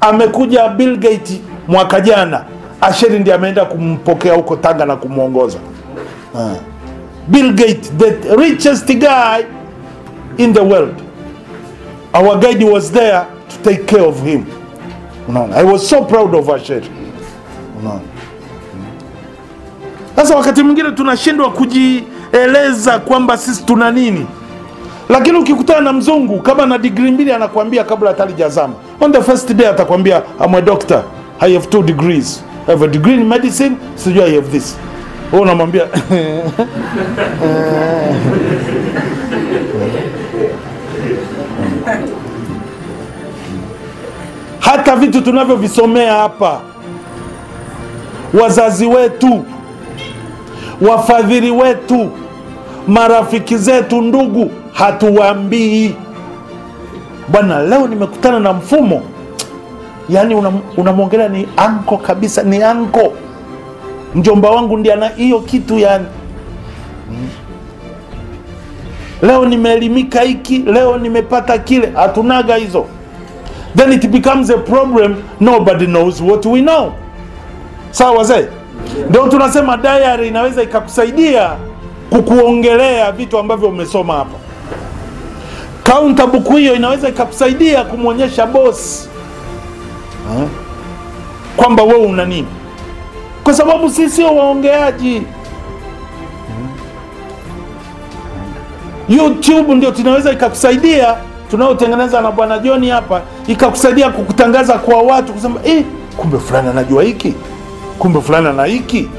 amekuja Bill Gates mwaka jana, Asheri ndiye ameenda kumpokea huko Tanga na kumwongoza. Ah. Bill Gates, the richest guy in the world. Our guide was there to take care of him. Unaona? I was so proud of Asheri. Unaona? Sasa wakati mwingine tunashindwa kujieleza kwamba sisi tuna nini, lakini ukikutana na mzungu kama na digrii mbili anakuambia kabla hata halijazama, on the first day atakwambia I'm a doctor, I have two degrees, I have a degree in medicine, sijui I have this. Wewe unamwambia hata vitu tunavyovisomea hapa, wazazi wetu, wafadhili wetu, marafiki zetu, ndugu, hatuwaambii bwana, leo nimekutana na mfumo. Yaani unam- unamwongelea ni anko kabisa, ni anko, mjomba wangu ndiye ana hiyo kitu yani. Leo nimeelimika hiki, leo nimepata kile, hatunaga hizo then it becomes a problem nobody knows what we know sawa wazee ndio tunasema diary inaweza ikakusaidia kukuongelea vitu ambavyo umesoma hapa kaunta buku hiyo inaweza ikakusaidia kumwonyesha bosi eh, kwamba wewe una nini kwa sababu sisi sio waongeaji youtube ndio tunaweza ikakusaidia tunaotengeneza na bwana John hapa ikakusaidia kukutangaza kwa watu kusema eh, kumbe fulani anajua hiki kumbe fulani ana hiki